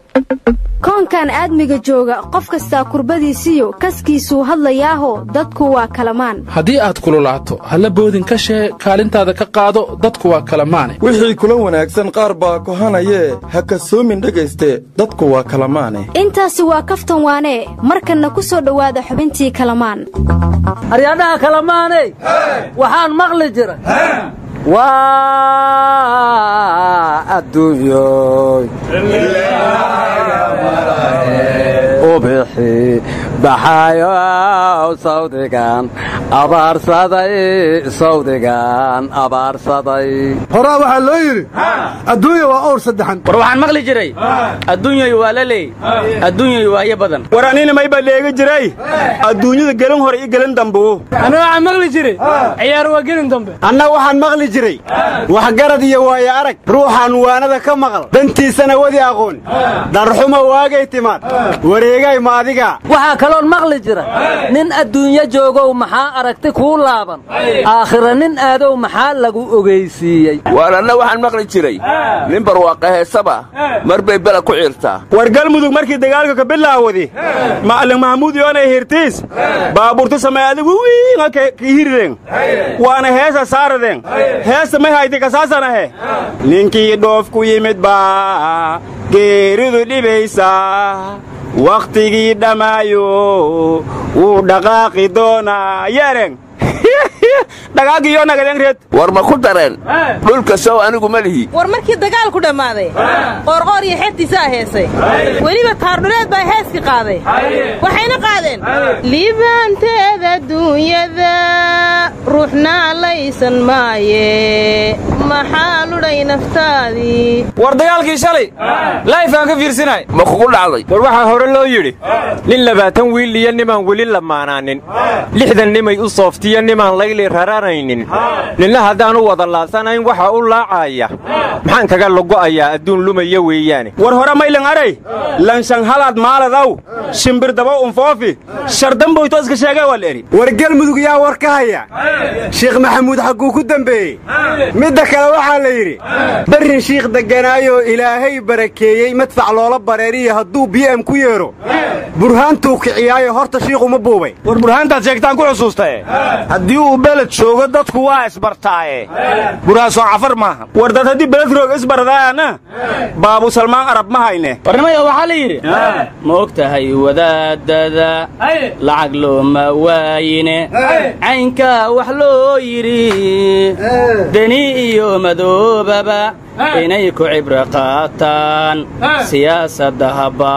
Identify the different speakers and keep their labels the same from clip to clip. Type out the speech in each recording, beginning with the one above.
Speaker 1: koonkan aadmiga jooga qof kastaa kurbadiisiyo kaskiisuu hadlayaaho dadku waa kalamaan
Speaker 2: haddii aad kululaato halla boodin ka shee kaalintaada ka qaado dadku waa kalamaane
Speaker 3: wixii kula wanaagsan qaar baa kohanayee ha kasoomin dhegayste dadku waa kalamaane
Speaker 1: intaasi waa kaftan waanee markanna ku soo dhowaada xubintii kalamaan
Speaker 4: aryadhaha kalamaaney waxaan maqli jiray waa adduunyoy ubixi baxayow sawdigan abaarsaday sawdigan abaarsaday
Speaker 5: horaa waxaa loo yidhi adduunya waa owr saddexan
Speaker 6: war waxaan maqli jiray adduunyoy waa la leey adduunyoy waayo badan
Speaker 7: war anina mayba dheega jiray adduunyada gelin hore iyo gelin dambuu
Speaker 8: anna waxaan maqli jiray ciyaar waa gelin dambe
Speaker 9: anna waxaan maqli jiray waxgarad iyo waayo arag ruuxaan waanada ka maqal dantiisana wadi aqoon darxuma waagay timaad wareegay maadiga
Speaker 4: waxaa kaloon maqli jira nin adduunyo joogow maxaa aragti kuu laaban aakhira nin aadow maxaa lagu ogeysiiyey
Speaker 10: waar anna waxaan maqli jiray nin barwaaqa heesaba mar bay bela ku ciirtaa
Speaker 7: war galmudug markii dagaalka ka bilaawadi macalin mahmuud yoonay hirtiis baabuurta samay adigu wiinga kii hirideen waana heesa saaradeen heesta may haydi kasaasanahe ninkii dhoof ku yimid baa geeridu dhibaysa wakhtigii dhammaayo wuu dhaqaaqi doonaa yeereen dhagaagiyo nagadeenreed
Speaker 10: war ma ku dareen dhulka sow anigu ma lihi
Speaker 11: war markii dagaalku dhammaaday qoorqoor iyo xeebtiisaa heesay weliba taardhuleed baa heeskii qaaday waxayna qaadeen liibaanteeda duunyada ruuxna laysan maaye maxaa ludhay naftaadii
Speaker 6: war dagaalkii shalay laifaan ka fiirsinay
Speaker 10: ma kugu dhacday
Speaker 12: war waxaa hore loo yidhi nin labaatan wiil iyo nimaan weli lamaanaanin lixdan nimay u sooftiyo nimaan layli raranaynin ninna haddaan u wada laasanayn waxa u laacaya maxaan kaga logo'ayaa adduun lumaya weeyaane
Speaker 7: war hore maylan aray lanshan halaad maaladaw shimbir daba unfoofi shardamboyto iska sheegay waa la eri
Speaker 9: war gelmudug yaa war ka haya shiikh maxamuud xagguu ku dembeeyey midda kale waxaa la yidhi barrin shiikh degganaayoo ilaahay barakeeyey madfac loola bareeriya hadduu bi'am ku yeedho burhaantuu kiciyaayo horta shiikhuma buubay
Speaker 7: war burhaantaad sheegtaan ku xusuustae haddii uu beled joogo dadku waa isbartaaye burhaasoo cafar maaha war dad haddii beled roog isbardaana baabu salmaan arab ma hayne
Speaker 6: warnimaya waxaa la yidhi ma og tahay wadaadada lacag looma waayine caynkaa wax loo yidhi deni iyo madoobaba inay ku cibro qaataan siyaasadda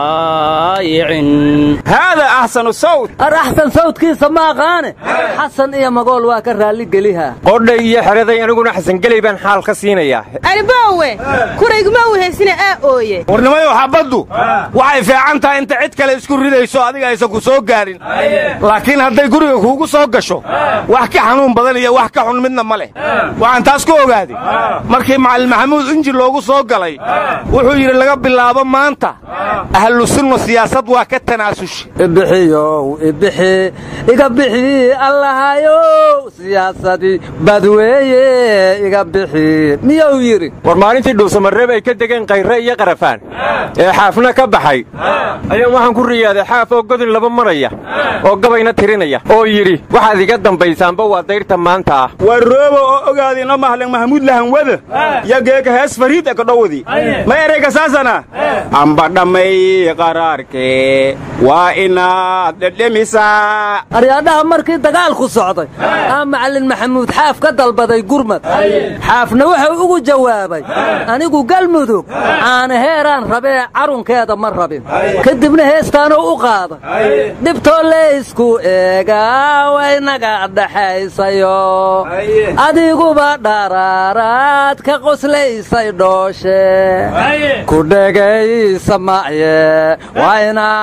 Speaker 6: habaayicin
Speaker 7: haadaa axsanu sawt
Speaker 4: ar axsan sawdkiisa ma aqaane xasan iyo magool waa ka raalligeliha
Speaker 12: qodhay iyo xeraday aniguna xasangeley baan xaal ka siinayaa
Speaker 11: arbaawe kurayguma u heysina aa ooye
Speaker 7: warnimayow xabaddu waxay fiican tahay inta cid kale isku ridayso adiga aysan ku soo gaarin laakiin hadday guriga kuugu soo gasho wax ka xanuun badan iyo wax ka xun midna ma leh waxaan taas ku ogaaday markii macalin maxamuud inji loogu soo galay wuxuu yidhi laga bilaabo maanta ahlu sunna siyaasad waa ka tanaasusha
Speaker 4: ibixiyow ibixi iga bixi allahayow siyaasadii badweeye iga bixi miyuu yidhi
Speaker 12: war maalintii dhuusamareeb ay ka degeen kayre iyo qarafaan ee xaafna ka baxay ayaan waxaan ku riyaaday xaaf oo godin laba maraya oo gabayna tirinaya oo yidhi waxaad iga dambaysaanba waa dayrta maanta ah
Speaker 7: war roobo oo ogaadi ino mahlan mahmuud lahanwada yageeka hees fariid e kadhowdi ma ereyga saasana amba dhammay qaraarkee waa inaad dhedhemisaa
Speaker 4: aryaadhaha markii dagaalku socday aa macalin maxamuud xaaf ka dalbaday gurmad xaafna wuxuu ugu jawaabay anigu galmudug aana heeraan rabee carunkeeda ma rabin kadibna heestaanuu u qaaday dhibtoo leysku eegaa waynaga dhaxaysayo adiguba dharaaraad ka qoslaysay dhooshe ku dhegaysa macye waa inaad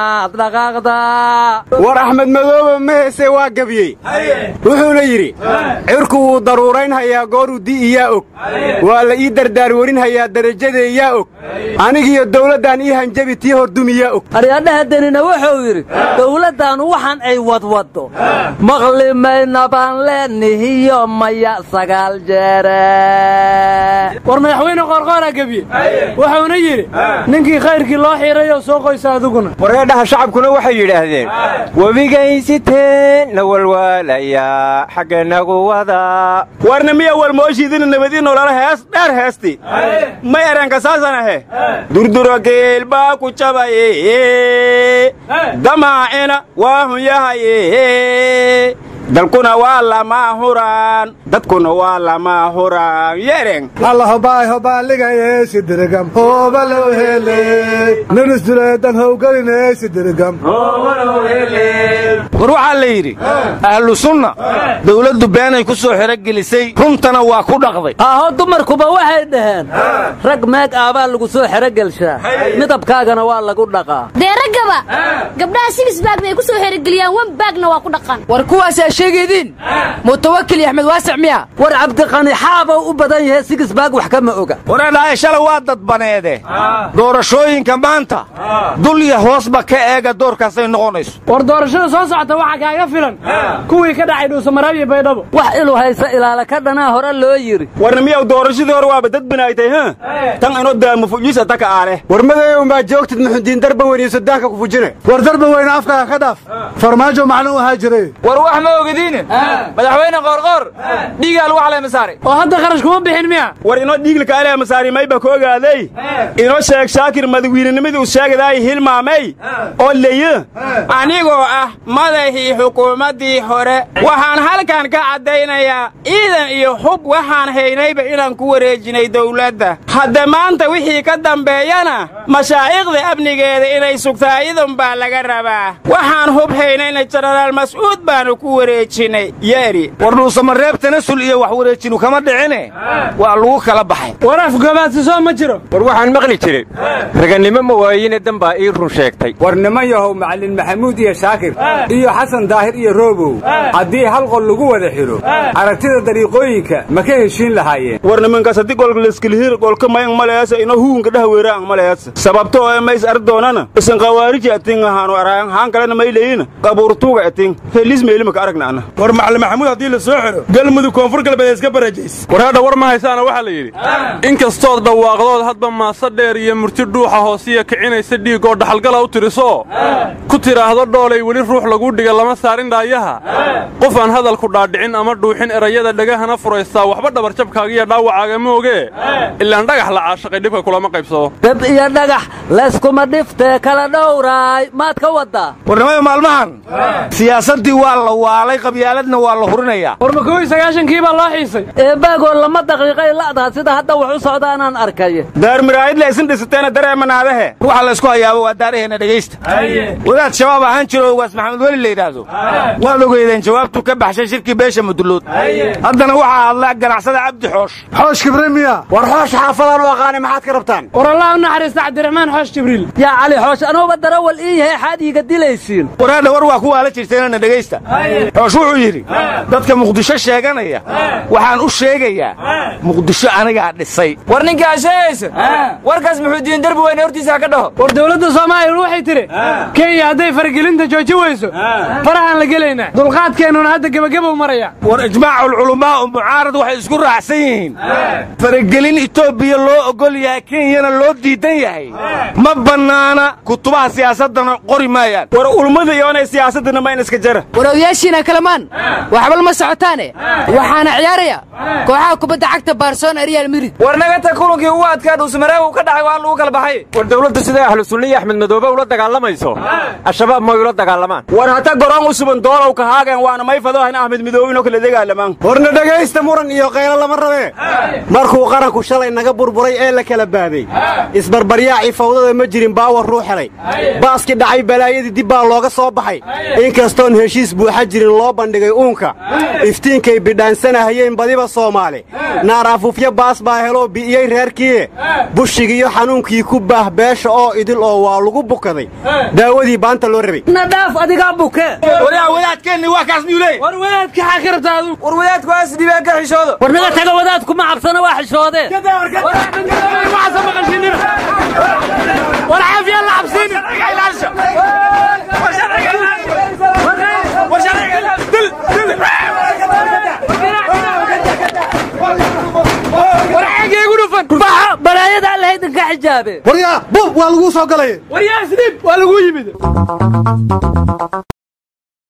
Speaker 4: dhaqaaqdaa
Speaker 9: war axmed madoobe ma heese waa gabyey wuxuuna yidhi cirku wuu daruuraynhayaa gooruu di'iyaa og waa la ii dardaar warinhayaa darajadeeyaa og anigiyo dawladdan ii hanjabi tii hordumiyaa og
Speaker 4: aryadhaha denina wuxuu yidhi dawladdaannu waxaan ay wadwaddo maqli mayna baan leennihiyo maya sagaal jeere
Speaker 8: war madaxweyne qoorqooraa gebiye wuxuuna yidhi ninkii khayrkii loo xiidrayoo soo qoysa adiguna
Speaker 12: wareedhaha shacabkuna waxay yidhaahdeen webigaysiteen na walwaalayaa xagganagu wada
Speaker 7: warna miya walmooshiidina nabadii nolola hees dheer heesti may erenka saasan ahe durduro geel baa ku jabaye damaacina waa hun yahaye dalkuna waa lama huraan dadkuna waa lama huraan yereng
Speaker 5: alla hobaay hobaaligaye sidirigam hooba loo hele ninisduleedan howgeline sidirigam
Speaker 13: war waxaa la yidhi ahlu sunna dawladdu beenay ku soo xerogelisay runtana waa ku dhaqday
Speaker 4: aaho dumarkuba waxay dhaheen rag meeg aabaa lagu soo xerogelshaa midabkaagana waa lagu dhaqaa
Speaker 14: dee raggaba gabdhaha sibis baag bay ku soo xerogeliyaan wan baagna waa ku dhaqan
Speaker 15: war kuwaasaa sheegaydiin mutawakil iyo axmed waasic miya
Speaker 4: war cabdiqani xaabou u badan yahay sigis baag wax kama oga
Speaker 13: wareedhahay shalay waa dadbaneede doorashooyinka maanta dulya hoosba ka eega doorkaasay noqonayso
Speaker 8: war doorashada soo socota waxaa kaaga filan kuwii ka dhacay dhuusamareeb iyo baydhabo
Speaker 4: wax ilu haysa ilaala ka dhanaa hore loo yidhi
Speaker 7: warna miyaw doorashadii hore waaba dad banaaytay h tan inoo daama fujiisa taka aale
Speaker 9: war madayow maa joogtid muxudiin darba weyniyo sudaanka ku fujine
Speaker 5: war darba weyne afkaaga ka dhaaf farmaajo maclin u ahaa jiray
Speaker 15: war wax ma ogadiine madaxweyne qoorqoor dhiigaa lagu xalay masaaray
Speaker 8: oo hadda kharash kuma bixin miya
Speaker 7: war inoo dhiiglika alee masaari mayba ka ogaaday inoo sheeg shaakir madawiininimadii u sheegadaay hilmaamay oo leye anigoo ah madaxii xukuumaddii hore waxaan halkan ka caddaynayaa ciidan iyo hub waxaan haynayba inaan ku wareejinay dawladda hadda maanta wixii ka dambeeyana mashaa'ikhda amnigeeda inay sugtaa idan baa laga rabaa waxaan hub haynayna jenaraal mas'uud baanu ku wareejinay yeeri
Speaker 13: war dhuusamareeb tanasul iyo wax wareejinu kama dhicine waa lagu kala baxay
Speaker 8: war afgobaadsiso ma jiro
Speaker 12: war waxaan maqli jiray raganimo ma waayine dan baa ii run sheegtay
Speaker 9: war niman yahow macallin maxamuud iyo shaakir iyo xasan daahir iyo roobow haddii hal qol lagu wada xidho aragtida dariiqooyinka ma ka heshiin lahaayeen
Speaker 7: war nimankaas haddii golka laskilihir golka mayang maleesa ino huunka dhah weeraang maleesa sababto oo mays ar doonana isan qawaariji ating ahaanu araayan haan kalena may leeyina qabuurtuuga ating helis meelima ka aragna ana
Speaker 3: war macallin maxamuud haddii la soo xidho galmudug koonfur galbeed iska barajays
Speaker 2: war hadha war ma haysaana waxaa la yidhi in kastood dhawaaqdood hadba maasa dheer iyo murti dhuuxa hoosiya kicinaysa dhiig oo dhaxalgala u tirisoo ku tidhaahdo dhoolay weli ruux laguu dhiga lama saarin dhaayaha qof aan hadalku dhaadhicin ama dhuuxin erayada dhegahana furaystaa waxba dhabarjabkaaga iyo dhaawacaaga moogee ilaan dhagax la caashaqay dhibka kulama qaybsado
Speaker 4: dab iyo dhagax layskuma dhiftee kala dhowraay maad ka waddaa
Speaker 13: warnimada maalmahan siyaasaddii waa la waalay qabyaaladna waa la hurinayaa
Speaker 8: war ma kow iyo sagaashankii baa loo xiisay
Speaker 4: eebbaagoo lama daqiiqay la'daha sida hadda wax u socda anaan arkay
Speaker 7: daar miraayid la isin dhisateena dareemanaadahe
Speaker 13: waxa laysku hayaaba waa daaraheenna dhegaysta wadaad shabaab ahaan jiro waas maxamed weli la yidhaahdo waad ogeydeen jawaabtuu ka baxshay shirkii beesha mudullood haddana waxaa hadla ganacsada cabdi xoosh
Speaker 5: xoosh kibre miya
Speaker 9: war xoosh xaafadaan u aqaanay maxaad ka rabtaan
Speaker 8: war allah u naxariista cabdiraxmaan xoosh jibriil
Speaker 4: yaa cali xoosh anuuba darawal ii yahay xaad iiga dilaysiin
Speaker 13: waraadha war waa kuwaa la jirteenana dhegaysta xoosh wuxuu yidhi dadka muqdisho sheeganaya waxaan u sheegayaa muqdisho anigaa dhisay
Speaker 15: war ninkaa sheegaysa warkaas muxuu diin darbi weyne hortiisa ka dhaho
Speaker 8: war dowladda soomaaliya waxay tidhi kenya hadday faragelinta jooji weyso farahaan la gelaynaa dulqaadkeennuna hadda gebagabow maraya
Speaker 13: war ijmaaculculamaa u mucaarad waxay isku raacsan yihiin faragelin etoobiya loo ogol yahay kenyana loo diidan yahay ma bannaana kutubaha siyaasaddana qori maayaan
Speaker 7: war ulmada iyoonay siyaasaddana ma in iska jara
Speaker 15: warowyaashiina kalamaan waxba lama socotaane waxaana ciyaaraya kooxaha kubadda cagta barcelona real madrid war nagata kulankii ugu adkaa dhuusmareeb uu ka dhacay waa lagu kala baxay
Speaker 12: war dawladdu siday ahlu sunna iyo axmed madoobe ula dagaalamayso al-shabaab may ula dagaalamaan
Speaker 7: war hata goroon u suban doolow ka haageen waana may fadohan ahmed midoobinoo kala degaalamaan
Speaker 9: warna dhegaysta muran iyo qaylo lama rabee markuu qaranku shalay naga burburay ee la kala baaday isbarbaryaaci fawda fawdada ma jirin baawar ruu helay baaskii dhacay balaayadii dib baa looga soo baxay inkastoon heshiis buuxa jirin loo bandhigay uunka iftiinkay bidhaansanahayeen badiba soomaali naar afuufyo baas baa heloo bi'iyey reerkiie bushigiiyo xanuunkii ku baah beesha oo idil oo waa lagu bukaday daawadii baanta loo rabay
Speaker 4: nadhaaf adigaa buke
Speaker 13: waryaa wadaadkeenni waa kaas miyuu leey
Speaker 8: war wadaadka xaa ka rabtaa adu
Speaker 15: war wadaadku waa isdhibeen ka xishoodo
Speaker 4: war naga taga wadaadku ma cabsana waa xishoodeen
Speaker 8: war caafiya la cabsiinin war xaggee gu dhufan
Speaker 4: baxa balaayada alla haydinka xijaabe
Speaker 5: waryaa bub waa laguu soo galay
Speaker 8: war yaa isdhib waa lagu yimid